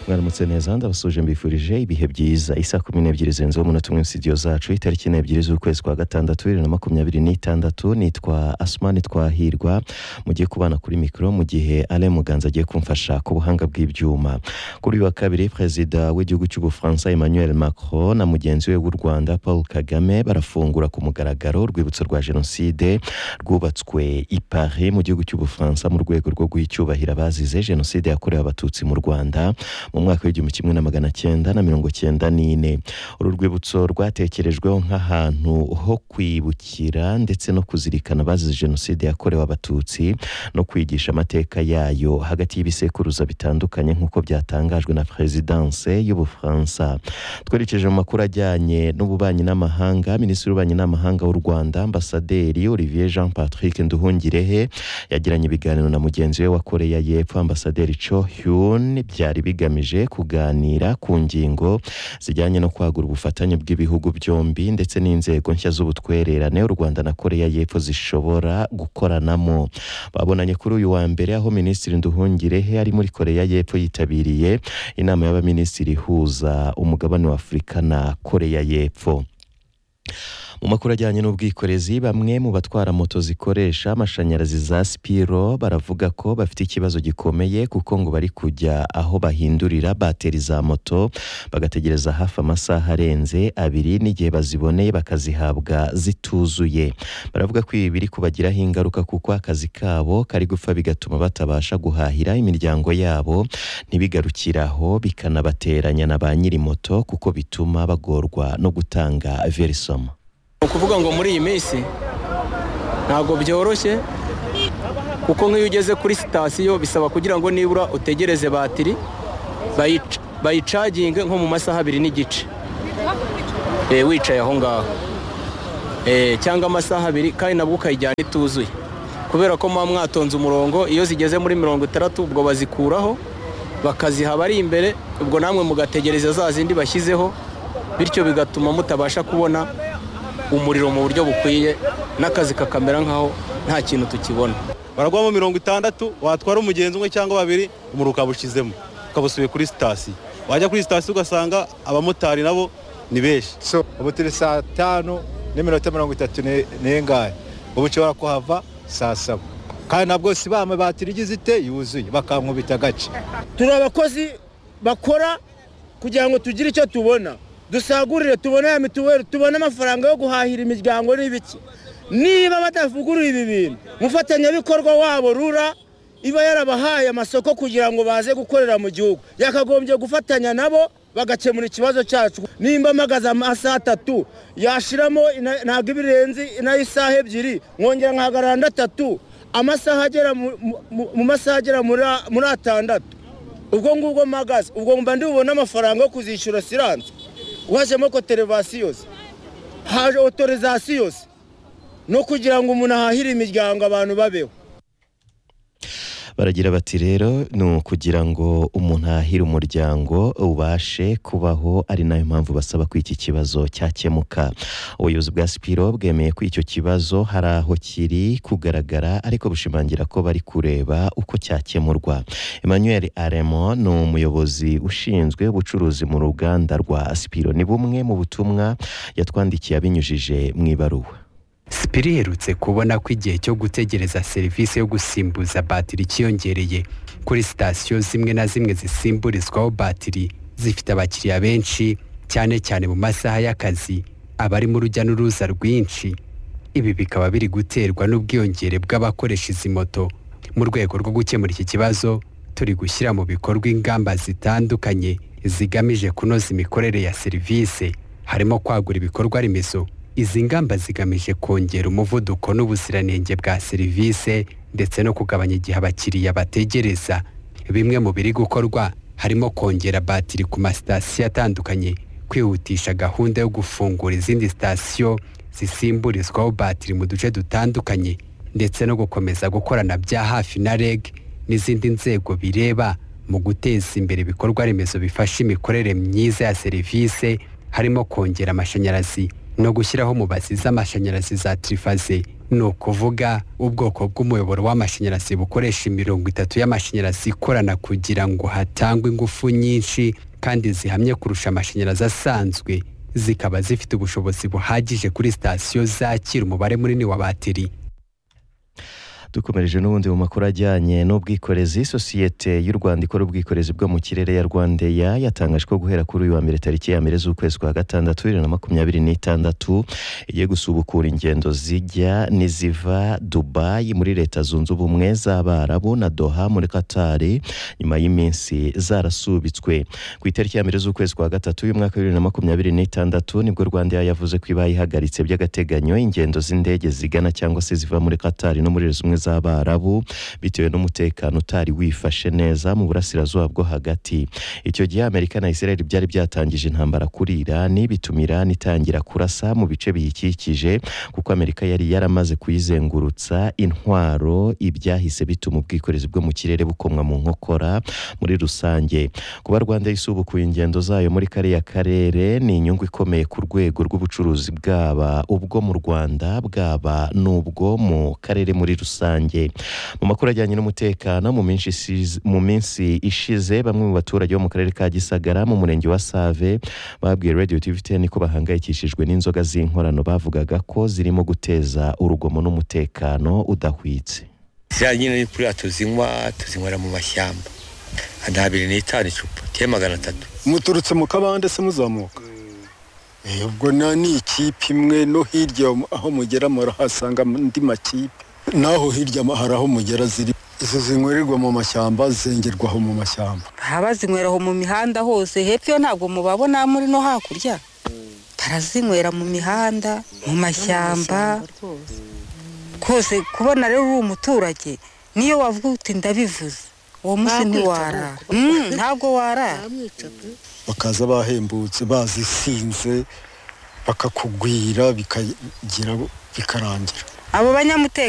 mwaramutse neza ndabasuje mbifurije ibihe byiza isa kumi n'ebyiri zirenzeho umunota umwe sitidiyo zacu itariki n'ebyiri z'ukwezi kwa gatandatu bibiri na makumyabiri n'itandatu nitwa asumani twahirwa mugiye kubana kuri mikoro mu gihe ale muganza agiye kumfasha ku buhanga bw'ibyuma kuri uyu wa kabiri perezida w'igihugu cy'ubufaransa emmanuel macron na mugenzi we w'u rwanda paul kagame barafungura ku mugaragaro urwibutso rwa jenoside rwubatswe i paris mu gihugu cy'ubufaransa mu rwego rwo guha icyubahiro abazize jenoside yakorewe abatutsi mu rwanda mu mwaka w'igihumbi kimwe na magana cyenda na mirongo cyenda n'ine uru rwibutso rwatekerejweho nk'ahantu ho kwibukira ndetse no kuzirikana abazize jenoside yakorewe abatutsi no kwigisha amateka yayo hagati y'ibisekuruza bitandukanye nk'uko byatangajwe na perezidanse y'ubufaransa twerekeje mu makuru ajyanye n'ububanyi n'amahanga minisitiri w'ububanyi n'amahanga w'u rwanda ambasaderi olivier jean patrick nduhungirehe yagiranye ibiganiro na mugenzi we wa koreya y'epfo ambasaderi cho hyun byari bigamije kuganira ku ngingo zijyanye no kwagura ubufatanye bw'ibihugu byombi ndetse n'inzego nshya z'ubutwererane u rwanda na koreya y'epfo zishobora gukoranamo babonanye kuri uyu wa mbere aho minisitiri nduhungirehe ari muri koreya y'epfo yitabiriye inama y'abaminisitiri ihuza umugabane wa afurika na koreya y'epfo mu makuru ajyanye n'ubwikorezi bamwe mu batwara moto zikoresha amashanyarazi za sipiro baravuga ko bafite ikibazo gikomeye kuko ngo bari kujya aho bahindurira bateri za moto bagategereza hafi amasaha arenze abiri n'igihe baziboneye bakazihabwa zituzuye baravuga ko ibi biri kubagiraho ingaruka kuko akazi kabo kari gupfa bigatuma batabasha guhahira imiryango yabo ntibigarukiraho bikanabateranya na ba nyiri moto kuko bituma bagorwa no gutanga verisoma ni ukuvuga ngo muri iyi minsi ntabwo byoroshye kuko nk'iyo ugeze kuri sitasiyo bisaba kugira ngo nibura utegereze batiri bayicaginge nko mu masaha abiri n'igice wicaye aho ngaho cyangwa amasaha abiri kandi nabwo ukayijyana ituzuye kubera ko muba mwatonze umurongo iyo zigeze muri mirongo itandatu ubwo bazikuraho bakaziha abari imbere ubwo namwe mugategereza za zindi bashyizeho bityo bigatuma mutabasha kubona umuriro mu buryo bukwiye n'akazi kakamera nk'aho nta kintu tukibona baragwamo mirongo itandatu watwara umugenzi umwe cyangwa babiri umuriro ukabushyizemo ukabusubiye kuri sitasiyo wajya kuri sitasiyo ugasanga abamotari nabo ni benshi ubu turi saa tanu n'iminota mirongo itatu n'ingahe ubu ushobora kuhava saa saba kandi nabwo si bame batiri igize ite yuzuye bakankubita agace turi abakozi bakora kugira ngo tugire icyo tubona dusagurire tubone ya mituweli tubone amafaranga yo guhahira imiryango n'ibiki niba badavugurura ibi bintu umufatanyabikorwa wabo rura iba yarabahaye amasoko kugira ngo baze gukorera mu gihugu yakagombye gufatanya nabo bagakemura ikibazo cyacu nimba mpagaze amasaha atatu yashiramo ntabwo ibirenze nayo isaha ebyiri nkongera nkahagarara ndatatu amasaha agera mu masaha agera muri atandatu ubwo ngubwo mpagaze ubwo mba ndibubone amafaranga yo kuzishyura siranse wajemo koterevasiyo se haje otorizasiyo se no kugira ngo umuntu ahahire imiryango abantu babeho baragira bati rero ni ukugira ngo umuntu ahahire umuryango ubashe kubaho ari nayo mpamvu basaba ko iki kibazo cyakemuka ubuyobozi bwa sipiro bwemeye ko icyo kibazo hari aho kiri kugaragara ariko bushimangira ko bari kureba uko cyakemurwa emmanuel aremo ni umuyobozi ushinzwe ubucuruzi mu ruganda rwa sipiro ni bumwe mu butumwa yatwandikiye abinyujije mu ibaruwa sipiri iherutse kubona ko igihe cyo gutegereza serivisi yo gusimbuza batiri cyiyongereye kuri sitasiyo zimwe na zimwe zisimburizwaho batiri zifite abakiriya benshi cyane cyane mu masaha y'akazi abarimo urujya n'uruza rwinshi ibi bikaba biri guterwa n'ubwiyongere bw'abakoresha izi moto mu rwego rwo gukemura iki kibazo turi gushyira mu bikorwa ingamba zitandukanye zigamije kunoza imikorere ya serivisi harimo kwagura ibikorwa remezo izi ngamba zigamije kongera umuvuduko n'ubuziranenge bwa serivisi ndetse no kugabanya igihe abakiriya bategereza bimwe mu biri gukorwa harimo kongera batiri ku masitasiyo atandukanye kwihutisha gahunda yo gufungura izindi sitasiyo zisimburizwaho batiri mu duce dutandukanye ndetse no gukomeza gukorana bya hafi na reg n'izindi nzego bireba mu guteza imbere ibikorwa remezo bifasha imikorere myiza ya serivisi harimo kongera amashanyarazi no gushyiraho mubazi z'amashanyarazi za tirifaze ni ukuvuga ubwoko bw'umuyoboro w'amashanyarazi bukoresha imirongo itatu y'amashanyarazi ikorana kugira ngo hatangwe ingufu nyinshi kandi zihamye kurusha amashanyarazi asanzwe zikaba zifite ubushobozi buhagije kuri sitasiyo zakira umubare munini wa batiri dukomereje n'ubundi mu makuru ajyanye n'ubwikorezi sosiyete y'u rwanda ikora ubwikorezi bwo mu kirere ya rwandeya yatangaje ko guhera kuri uyu wa mbere tariki ya mbere z'ukwezi kwa gatandatu bibiri na makumyabiri n'itandatu igiye gusubukura ingendo zijya n'iziva dubayi muri leta zunze ubumwe z'abarabu na doha muri katari nyuma y'iminsi zarasubitswe ku itariki ya mbere z'ukwezi kwa gatatu uyu mwaka bibiri na makumyabiri n'itandatu nibwo rwandeya yavuze ko iba yihagaritse by'agateganyo ingendo z'indege zigana cyangwa se ziva muri katari no muri leta zunze ubumwe z'abarabu bitewe n'umutekano utari wifashe neza mu burasirazuba bwo hagati icyo gihe amerika na israel byari byatangije intambara kuri irani bituma irani itangira kurasa mu bice biyikikije kuko amerika yari yaramaze kuyizengurutsa intwaro ibyahise bituma ubwikorezi bwo mu kirere bukomwa mu nkokora muri rusange kuba rwanda isubukuye ingendo zayo muri kariya karere ni inyungu ikomeye ku rwego rw'ubucuruzi bwaba ubwo mu rwanda bwaba n'ubwo mu karere muri rusange rusange mu makuru ajyanye n'umutekano mu minsi isize- mu minsi ishize bamwe mu baturage bo mu karere ka gisagara mu murenge wa save babwiye radio tv ten ko bahangayikishijwe n'inzoga z'inkorano bavugaga ko zirimo guteza urugomo n'umutekano udahwitse ziriya nyine kuriya tuzinywa tuzinywera mu mashyamba nta biri n'itanu icupa tiye magana atatu muturutse mu kabande se muzamuka Eh, ubwo na ni ikipe imwe no hirya aho mugera murahasanga andi makipe naho hirya hari aho mugera ziri izo zinywererwa mu mashyamba zengerwaho mu mashyamba abazinywera aho mu mihanda hose hepfo yo ntabwo mubabona muri no hakurya barazinywera mu mihanda mu mashyamba rwose kubona rero uri umuturage niyo wavuga uti ndabivuze uwo munsi ntiwara Mm, ntabwo warara bakaza bahembutse bazisinze bakakugwira bikagira bikarangira abo banyamutekano